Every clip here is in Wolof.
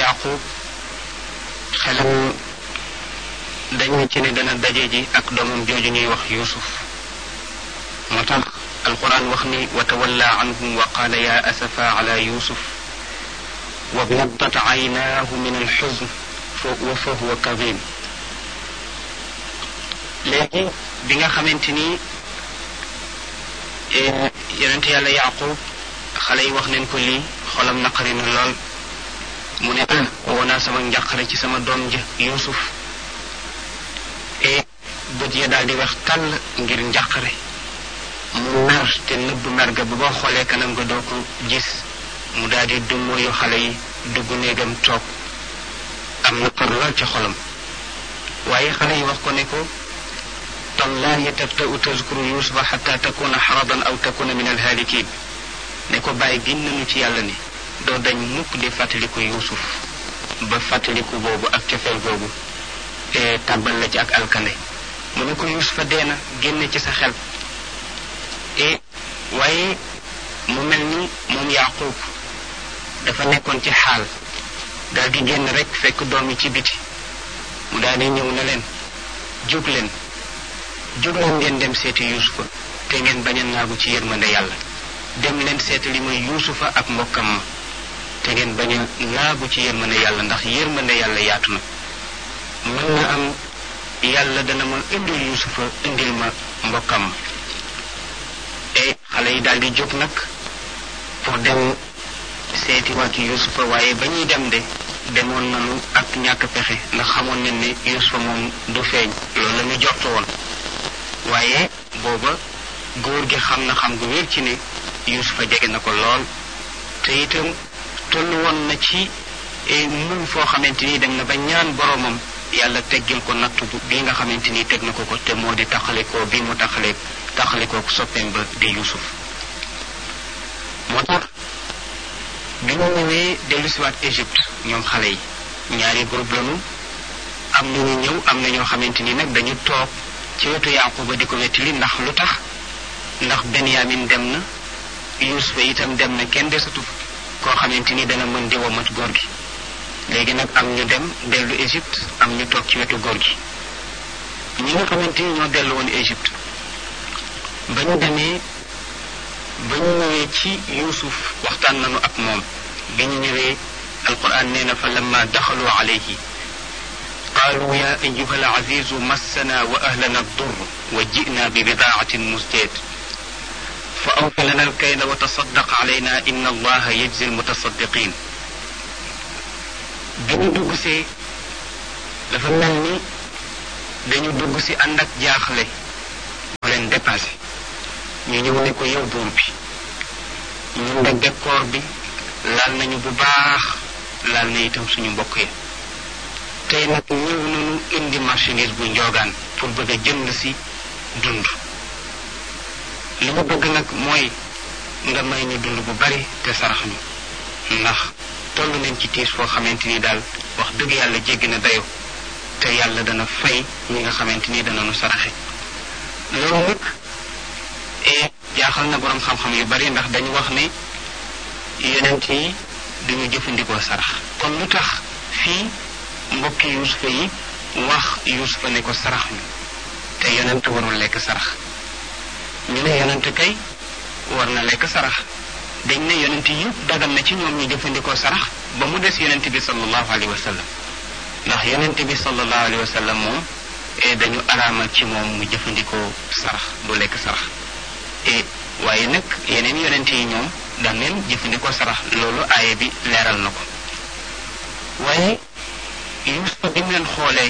yaqub xelam dañu ci ne dana daje ji ak doomam jooju ñuy wax yusuf moo tax alquran wax ni wa tawalla anhum wa qaala ya asafa ala yusuf wa biyaddat aynaahu min alxuzn wa fa huwa kadim léegi bi nga xamante ni yonent yàlla yaqub xale yi wax neen ko lii xolam naqari na lool mu ne ah woo naa sama njàqare ci sama doom ja yusuf e bët ya daal di wax tàll ngir njàqare mu mer te nëbb mer ga ba boo xoolee kanam nga doo ko gis mu daal di dummóoyu xale yi dugg néegam toog am na par lool ci xolam waaye xale yi wax ko ne ko tallahi tabta'u tazkuru yusufa xata takuna xaradan aw takuna min alhaalikin ne ko bàyyi gin nañu ci yàlla ni doo dañ mukk di fàttaliku yusuf ba fàttaliku boobu ak cofeel boobu te tàbbal la ci ak alkande mu ne ko yusufa dee na génne ci sa xel e waaye mu mel ni moom yaqub dafa nekkoon ci xaal daal di génn rek fekk doom yi ci biti mu daal di ñëw na leen jóg leen jóg leen ngeen dem seeti yusufa te ngeen bañ a naagu ci yërmande yàlla dem leen seeti li mooy yusufa ak mbokkam ma te ngeen bañ a naagu ci yërmande yàlla ndax yërmande yàlla yaatu na mën na am yàlla dana ma indil yusufa indil ma mbokkam ma e xale yi daal di jóg nag pour dem seeti waat yusufa waaye ba ñuy dem de demoon nañu ak ñàkk pexe ndax xamoon nañ ne yusufa moom du feeñ loolu la ñu jortu woon waaye booba góor gi xam na xam gu wér ci ne yusufa jege na ko lool te itam tollu woon na ci muñ foo xamante ni dem na ba ñaan boromam yàlla teggil ko nattu bi nga xamante ni teg na ko ko te moo di taxalikoo bi mu taxale taxalikoo soppeem ba di yusuf moo tax bi ñu ñëwee dellusiwaat Égypte ñoom xale yi ñaari groupe lañu am na ñu ñëw am na ñoo xamante ni nag dañu toog ci wetu yaquba di ko wettili ndax lu tax ndax benyamin dem na yusufa itam dem na kenn desatu koo xamante ni dana mën di womat góor gi léegi nag am ñu dem dellu Égypte am ñu toog ci wetu góor gi ñi nga xamante ni ñoo dellu woon Égypte ba ñu demee ba ñu ñëwee ci yusuf waxtaan nañu ak moom bi ñu ñëwee alquran nee na fa lamma daxalu alayhi قالوا يا أيها العزيز مسنا وأهلنا الضر وجئنا ببضاعة مزجاة فأوف لنا الكيل وتصدق علينا إن الله يجزي المتصدقين dañu dugg si dafa mel ni dañu dugg si ànd ak jaaxle moo leen dépassé ñu ñëw ne ko yow buur bi ñun de décor bi laal nañu bu baax laal na itam suñu mbokk yi tey nag ñëw nañu indi marchandise bu njoogaan pour bëgg a jënd si dund li ma bëgg nag mooy nga may ñu dund bu bari te sarax ñu ndax toll nañ ci tiis foo xamante ni daal wax dëgg yàlla jéggi na dayo te yàlla dana fay ñi nga xamante ni dana nu saraxe loolu nag e jaaxal na boroom xam-xam yu bari ndax dañu wax ne yonent yi duñu jëfandikoo sarax kon lu tax fii mbokki yusufa yi wax yusufa ne ko sarax ñu te yonent warul lekk sarax ñu ne yonent kay war na lekk sarax dañ ne yonent yëpp dagal na ci ñoom ñu jëfandikoo sarax ba mu des yonent bi sallallahu alayhi wa sallam ndax yonent bi sallallahu alayhi wa sallam moom e dañu araamal ci moom mu jëfandikoo sarax du lekk sarax e waaye nag yeneen yonent yi ñoom daan leen jëfandikoo sarax loolu aaye bi leeral na ko waaye yusufa bi mu leen xoolee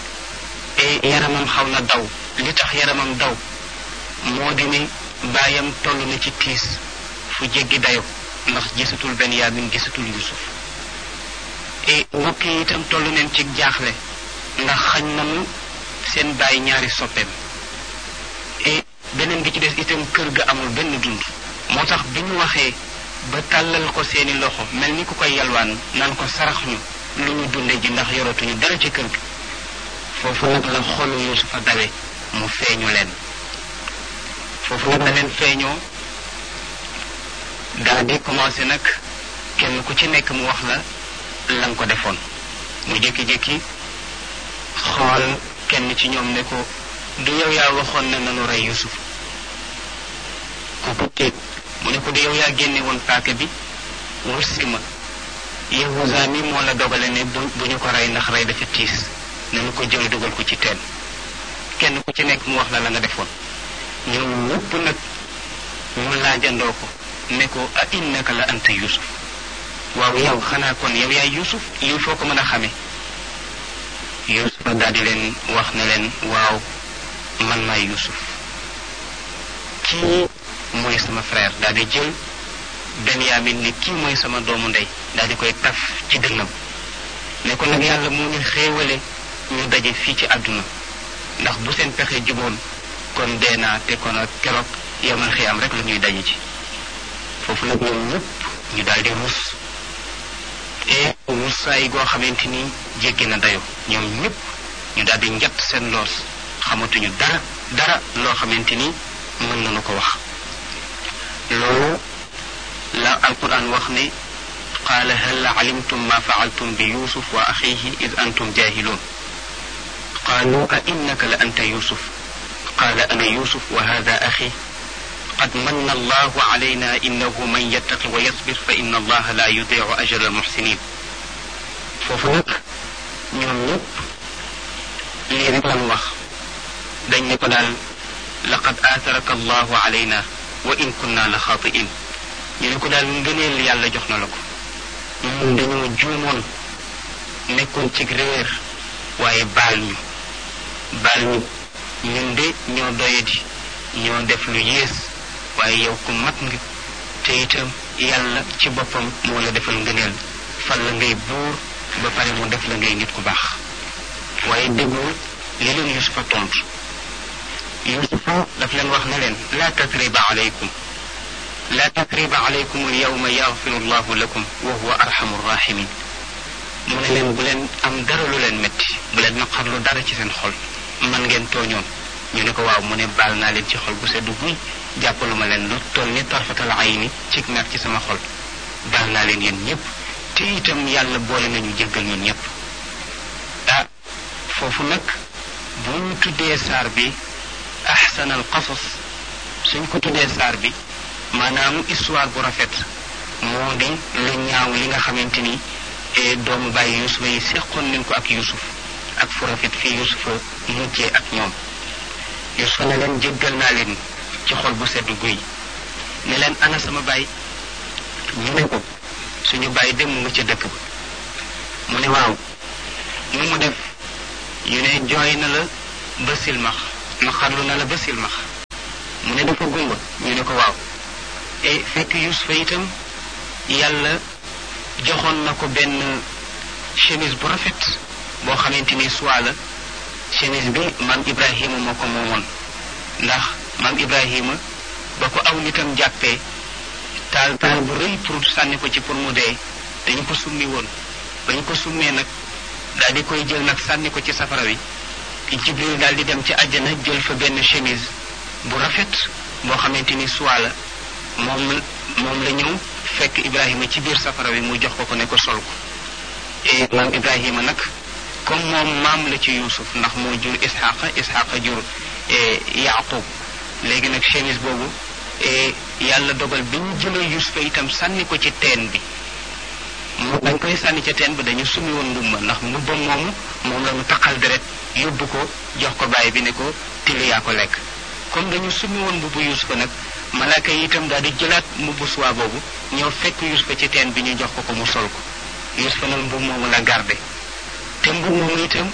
e yaramam xaw na daw li tax yaramam daw moo di ne baayam toll na ci tiis fu jéggi dayo ndax gisatul benyamin gisatul yusuf e mbokk yi itam toll neen ci jaaxle ndax xañ nañu seen baay ñaari soppeem e beneen bi ci des itam kër ga amul benn dund moo tax bi ñu waxee ba tàllal ko seeni loxo mel ni ku koy yalwaan naan ko sarax ñu lu ñu dunde ji ndax yoratuñu dara ci kër gi foofu nag la xolu yusufa dawe mu feeñu leen foofu nag la leen feeñoo daal di commencé nag kenn ku ci nekk mu wax la la nga ko defoon mu jékki-jékki xool kenn ci ñoom ne ko du yow yaa waxoon ne nanu rey Yusuf kooku téeg mu ne ko du yow yaa génne woon paaka bi wursi ma Yahuza mi moo la dogale ne bu bu ñu ko rey ndax rey dafa tiis nanu ko jël dugal ko ci teen kenn ku ci nekk mu wax la la nga defoon ñoom ñëpp nag mu laajandoo ko ne ko a innaka la anta Yusuf waaw yow xanaa kon yow yaay Yusuf lii foo ko mën a xamee Yusuf daal di leen wax ne leen waaw man maay Yusuf kii mooy sama frère daal di jël Benyamin ni kii mooy sama doomu ndey daal di koy taf ci dënnam ne ko nag yàlla moo ñu xéewale ñu daje fii ci àdduna ndax bu seen pexe juboon kon dee naa te kon ak keroog yamal xiyaam rek la ñuy daje ci foofu nag ñoom ñëpp ñu daal di ruus et ruusaay goo xamante ni jéggi na dayo ñoom ñëpp ñu daal di njatt seen loos xamatuñu dara dara loo xamante ni mën nañu ko wax loolu la alquran wax ne qaala hal alimtum ma faaltum bi yusuf wa axihi id antum jahilun qaalu a innaka la anta yusuf qaala ana yusuf wa hada axi قد من الله علينا إنه من يتق ويصبر فإن الله لا يضيع أجر المحسنين foofu nag ñoom ñëpp lii rek lañu wax dañ ne ko daal laqad aataraka allahu alayna wa in kunna la xaatiin ñu ne ko daal ngëneel yàlla jox na la ko ñun dañoo juumoon nekkoon ci réer waaye baal ñu baal ñu ñun de ñoo doyadi ñoo def lu yées waaye yow ku mat nga te itam yàlla ci boppam moo la defal ngëneel fal la ngay buur ba pare mu def la ngay nit ku baax waaye déggul li leen yusufa tontu yusufa daf leen wax ne leen laa tasriba alaykum laa tasriba alaykum alyawma yaxfiru llahu lakum wa huwa arhamu rahimin mu ne leen bu leen am dara lu leen métti bu leen naqarlu dara ci seen xol man ngeen tooñoon ñu ne ko waaw mu ne baal naa leen ci xol bu seddu guy jàppaluma leen lu toll ni tarfatal ayni ci mer ci sama xol baal naa leen yéen ñëpp te itam yàlla boole nañu jéggal ñun ñëpp ah foofu nag bu ñu tuddee saar bi ahsan al qasas suñ ko tuddee saar bi maanaam histoire bu rafet moo di lu ñaaw li nga xamante ni doomu bàyyi yusufa yi seqoon nañ ko ak yusuf ak fu rafet fii yusufa mujjee ak ñoom yusufa ne leen jéggal naa leen ci xol bu sedd guy ne leen ana sama baay ñu ne ko suñu baay dem mu nga ca dëkk ba mu ne waaw nu mu def ñu ne jooy na la ba silmax naqarlu na la ba silmax mu ne dafa gumba ñu ne ko waaw e fekk yusufa itam yàlla joxoon na ko benn chemise bu rafet boo xamante ni soit la chemise bi maam ibrahima moo ko moomoon ndax maam ibrahima ba ko aw nitam jàppee taal taal bu rëy pour sànni ko ci pour mu dee dañu ko summi woon bañu ko summee nag daal di koy jël nag sànni ko ci safara wi jibril daal di dem ci àjjana jël fa benn chemise bu rafet boo xamante ni soit la moom moom la ñëw fekk ibrahima ci biir safara wi mu jox ko ko ne ko sol ko et maam ibrahima nag comme moom maam la ci yusuf ndax moo jur isxaqa isxaqa jur yaqub léegi nag chemise boobu yàlla dogal bi ñu jëlee yusufa itam sànni ko ci teen bi mu dañ koy sànni ca teen bi dañu sumi woon mbubba ndax mbubba moomu moom la ñu taqal deret yóbbu ko jox ko bàyyi bi ne ko tili yaa ko lekk comme dañu sumi woon mbubbu yusufa nag malaaka yi itam daal di jëlaat mbubbu suwaa boobu ñëw fekk yusufa ci teen bi ñu jox ko ko mu sol ko yusufa nag mbub moomu la garde te mbub moomu itam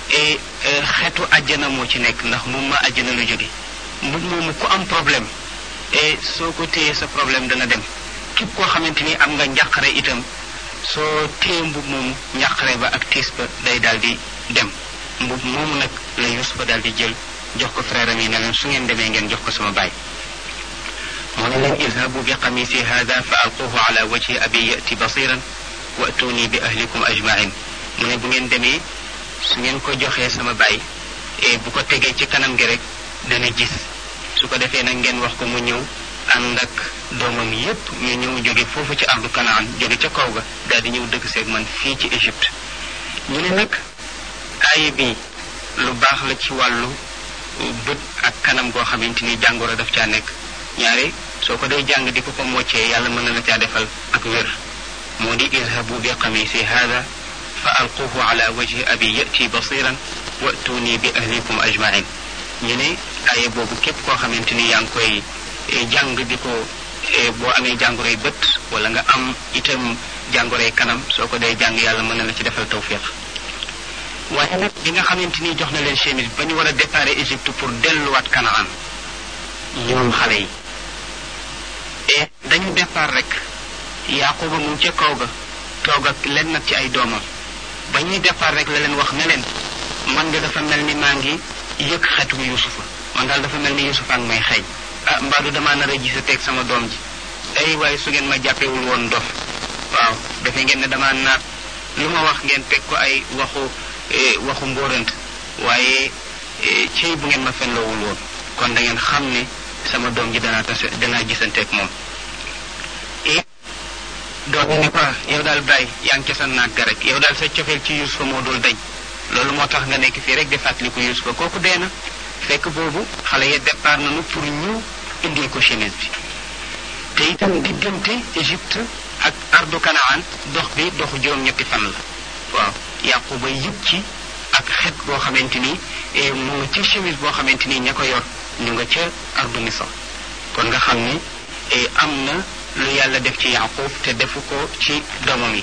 xeetu àjjana moo ci nekk ndax moom ma àjjana lu jóge mbub moomu ku am problème et soo ko téyee sa problème dana dem képp koo xamante ni am nga njàqare itam soo téye mbub moomu njàqare ba ak tiis ba day daal di dem mbub moomu nag la Yusufa daal di jël jox ko frère am yi ne leen su ngeen demee ngeen jox ko sama baay mu ne leen idhabu bi qamisi hada fa alquhu ala wajhi abi yati basiran wa atuni bi ahlikum ajmain mu ne bu ngeen demee su ngeen ko joxee sama baay et bu ko tegee ci kanam gi rek dana gis su ko defee nag ngeen wax ko mu ñëw ànd ak doomam yépp ñu ñëw jóge foofu ci ardu kanaan jóge ca kaw ga daal di ñëw dëkk seeg man fii ci Égypte ñu ne nag aaya bi lu baax la ci wàllu bët ak kanam goo xamante ni jàngoro daf caa nekk ñaare soo ko dee jàng di ko ko moccee yàlla mën na la caa defal ak wér moo di idhabu bi qamisi hada fa alquhu ala wajhi abi yati basiran wa'tuni bi ahlikum ajmain ñu ne aaya boobu képp koo xamante ni yaa ngi koy jàng di ko boo amee jàngoroy bët wala nga am itam jàngoroy kanam soo ko dee jàng yàlla mën na la ci defal tawfiq waaye nag bi nga xamante ni jox na leen chemise ba ñu war a départ Égypte pour delluwaat Kanaan ñoom xale yi et dañu départ rek Yaquba mu ca kaw ga toog ak leen nag ci ay doomam ba ñuy départ rek la leen wax ne leen man de dafa mel ni maa ngi yëg xetu Yusufa man daal dafa mel ni Yusufa ak may xeeñ ah mbaadu damaa nar a gis teg sama doom ji ay waaye su ngeen ma jàppewul woon dof waaw defe ngeen ne damaa naat lu ma wax ngeen teg ko ay waxu waxu mbóorant waaye cey bu ngeen ma fenloowul woon kon da ngeen xam ne sama doom ji danaa tase danaa gisanteeg moom et doom yi ne ko yow daal bàyyi yaa ngi ca sa naag ga rek yow daal sa cofeel ci Yusufa moo dul dañ loolu moo tax nga nekk fii rek di fàttaliku Yusufa kooku dee na fekk boobu xale ya départ nañu pour ñu indil ko chemise bi te itam diggante Égypte ak ardu Kanaan dox bi doxu juróom-ñetti fan la waaw Yaquba yëg ci ak xet boo xamante ni mu nga ci chemise boo xamante ni ña ko yor ñu nga ca ardu Misra kon nga xam ni am na lu yàlla def ci Yaqub te defu ko ci doomam yi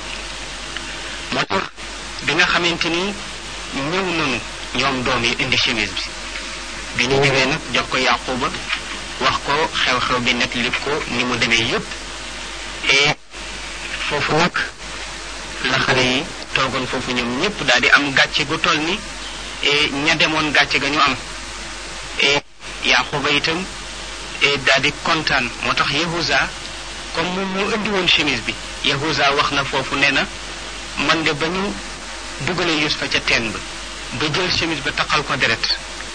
moo tax bi nga xamante ni ñëw nañu ñoom doom yi indi chemise bi bi ñu ñëwee nag jox ko Yaquba wax ko xew-xew bi net li ko ni mu demee yépp et foofu nag la xale yi toogoon foofu ñoom ñëpp daal di am gàcce gu toll ni ña demoon gàcce ga ñu am et Yaquba itam daal di kontaan moo tax Yahuza comme moom moo indi woon chemise bi Yahuza wax na foofu nee na man de ba ñu dugalee Yusufa ca teen ba ba jël chemise ba taqal ko deret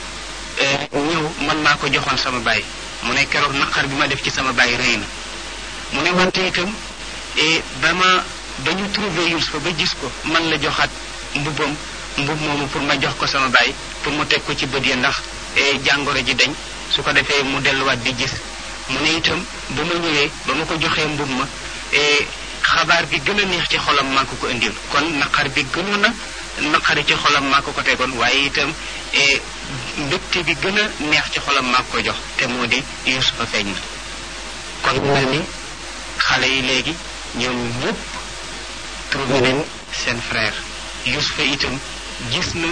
ñëw man maa ko joxoon sama baay mu ne keroog naqar bi ma def ci sama baay rëy na mu ne wante itam ba ma ba ñu trouvé Yusufa ba gis ko man la joxaat mbubbam mbub moomu pour ma jox ko sama baay pour mu teg ko ci bët ya ndax jàngoro ji dañ su ko defee mu delluwaat di gis mu ne itam ba ma ñëwee ba ma ko joxee mbub ma xabaar bi gën a neex ci xolam maa ko ko indil kon naqar bi gënoon a naqari ci xolam maa ko ko tegoon waaye itam mbégte bi gën a neex ci xolam maa ko jox te moo di Yusufa feeñ na kon mu mel ni xale yi léegi ñoom ñëpp trouvé nañ seen frère Yusufa itam gis na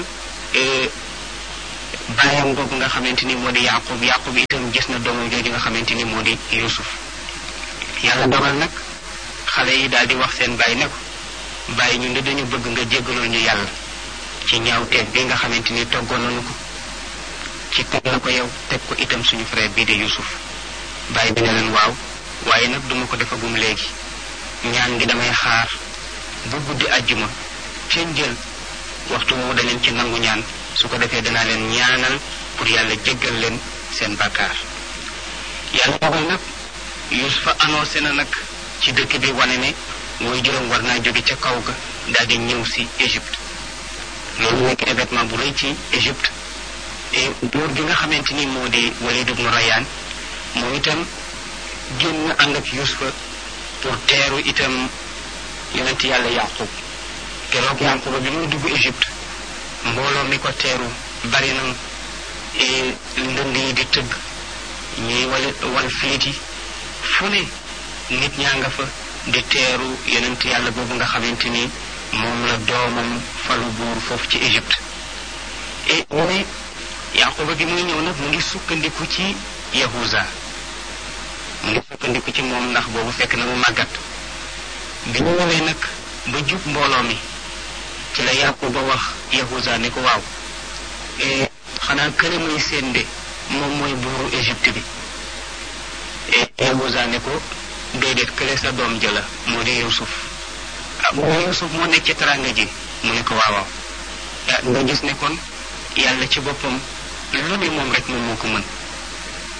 baayam boobu nga xamante ni moo di Yaqub Yaqub itam gis na doomam jooju nga xamante ni moo di Yusuf yàlla dogal nag xale yi daal di wax seen baay ne ko bàyyi ñu ne dañu bëgg nga jéggalul ñu yàlla ci ñaawteeg bi nga xamante ni toggoon nañu ko ci teg la ko yow teg ko itam suñu frère bii di Yusuf bàyyi bi ne leen waaw waaye nag duma ko defagum léegi ñaan gi damay xaar bu guddi àjjuma ca njël waxtu woowu da leen ci nangu ñaan su ko defee danaa leen ñaanal pour yàlla jéggal leen seen bàkkaar yàlla dogal nag Yusufa annoncé na nag ci dëkk bi wane ne mooy juróom war naa jóge ca kaw ga daal di ñëw si Égypte loolu nekk événement bu rëy ci Égypte et buur gi nga xamante ni moo di Walid ibnu Rayaan moom itam génn ànd ak Yusufa pour teeru itam yonent yàlla Yaqub keroog Yaquba bi muy dugg Égypte mbooloo mi ko teeru bari na ndënd yi di tëgg ñuy wal wal filit yi fu ne nit ñaa nga fa di teeru yonent yàlla boobu nga xamante ni moom la doomam falu buur foofu ci Égypte et mu ne Yaquba bi muy ñëw nag mu ngi sukkandiku ci Yahuza mu ngi sukkandiku ci moom ndax boobu fekk na mu màggat bi ñu ñëwee nag ba jub mbooloo mi ci la Yaquba wax Yahuza ne ko waaw xanaa kële muy seen de moom mooy buuru Égypte bi Yahuza ne ko déedéet kële sa doom jëla moo di Yusuf ah mu ne Yusuf moo nekk ci teranga ji mu ne ko waaw waaw nga gis ne kon yàlla ci boppam lu ne moom rek moom moo ko mën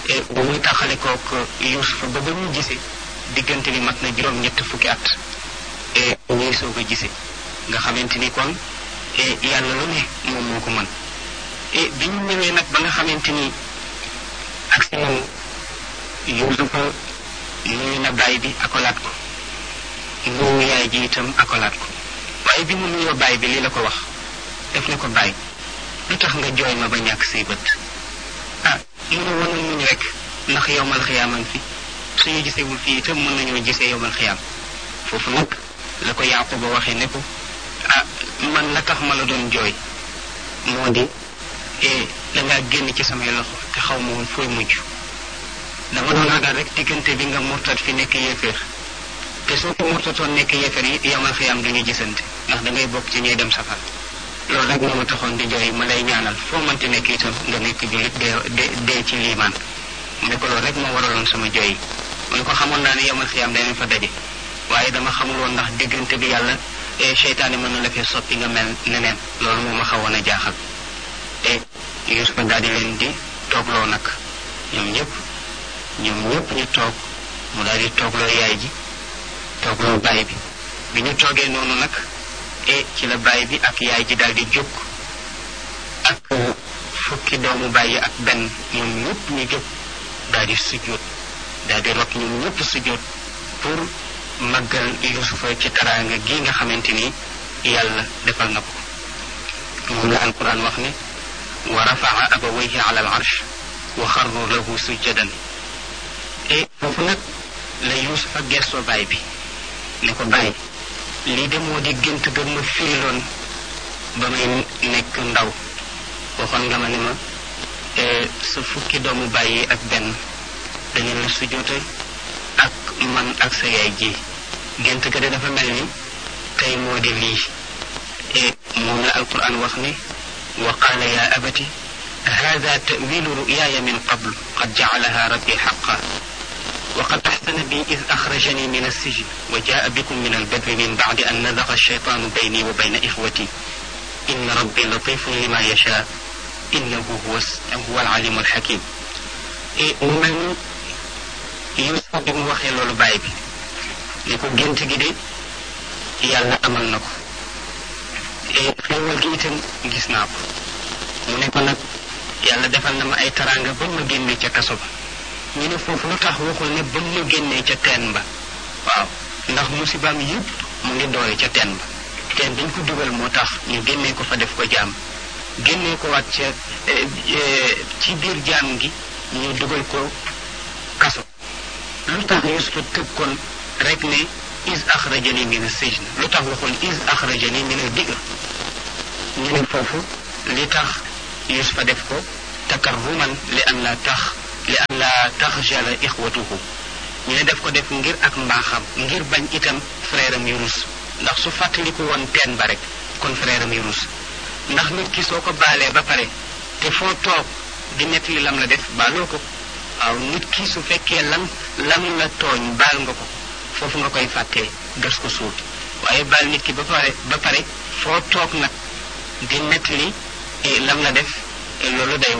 ba muy taxale kook Yuusufa ba ba ñu gisee diggante bi mat na juróom ñett fukki at e ñuy soog a gisee nga xamante ni kon yàlla lu ne moom moo ko mën e bi ñu ñëwee nag ba nga xamante ni ak si moom Yuusufa nuyu na baay bi akolaat ko nuyu yaay ji itam akolaat ko waaye bi mu nuyoo baay bi lii la ko wax def ne ko baay lu tax nga jooy ma ba ñàkk say bët ah mu ne wanal muñ rek ndax yowmal xiyaaman fi suñu gisewul fii itam mën nañoo gisee yowmal xiyaam foofu nag la ko Yaquba waxee ne ko ah man la tax ma la doon jooy moo di dangaa génn ci samay loxo te xaw ma woon fooy mujj dama doon ragal rek diggante bi nga murtat fi nekk yéeféer te soo ko murtatoon nekk yéeféer yi yowmal xiyaam duñu gisante ndax da ngay bokk ci ñuy dem safar loolu rek moo ma taxoon di jooy ma lay ñaanal foo mënti nekk itam nga nekk jullit dee dee ci liimaan mu ne ko loolu rek moo waraloon sama jooy yi mu ne ko xamoon naa ne yowmal xiyaam danañ fa daje waaye dama xamul woon ndax diggante bi yàlla seytaane mën na la fee soppi nga mel neneen loolu moo ma xawoon a jaaxal te Yuusufa daal di leen di toogloo nag ñoom ñëpp ñoom ñëpp ñu toog mu daal di toogloo yaay ji toogloo baay bi bi ñu toogee noonu nag e ci la baay bi ak yaay ji daal di jóg ak fukki doomu baay ak benn ñoom ñëpp ñu jóg daal di sujjóot daal di rot ñoom ñëpp sujjóot pour màggal yusufa ci taraanga gi nga xamante ni yàlla defal na ko moom la alquran wax ne wa rafaa abawayhi ala al arsh wa xarru lahu sujjadan e foofu nag la yusufa gestoo baay bi ne ko baay lii de moo di gént ga ma firiloon ba may nekk ndaw waxoon nga ma ne ma sa fukki doomu bàyyi ak benn dañu la sujjoote ak man ak sa yaay ji gént ga de dafa mel ni tey moo di lii e moom la alquran wax ne wa qaala ya abati hada tawilu ruyaaya min qabl qad jacalaha rabbi xaqa وقد أحسن بي إذ أخرجني من السجن وجاء بكم من البدو من بعد أن نزغ الشيطان بيني وبين إخوتي إن ربي لطيف لما يشاء إنه هو هو العليم الحكيم من يوسف بن وخي لولو باي بي نيكو جنت جي دي يالا امال نكو e xewal gi itam gis naa ko mu ne ko nag yàlla defal na ma ay taranga ba ma génne ca kaso ba ñu ne foofu lu tax waxul ne ba mu génnee ca teen ba waaw ndax musibaam yëpp mu ngi doore ca teen ba teen dañ ko dugal moo tax ñu génnee ko fa def ko jaam génnee ko waat ca ci biir jaam gi ñu dugal ko kaso lu tax yusufa tëb kon rek ne is axrajani min as-sijn lu tax waxul is axrajani min al-bi'r ñu ne foofu li tax yusufa def ko takarruman li an la tax li an la taxjala ixwatuhu ñu ne def ko def ngir ak mbaaxam ngir bañ itam frère am yu rus ndax su fàttaliku woon teen ba rek kon frère am yu rus ndax nit ki soo ko baalee ba pare te foo toog di nettali lam la def baaloo ko waaw nit ki su fekkee lam lam la tooñ baal nga ko foofu nga koy fàttee gas ko suul waaye baal nit ki ba pare ba pare foo toog nag di nettali lam la def loolu day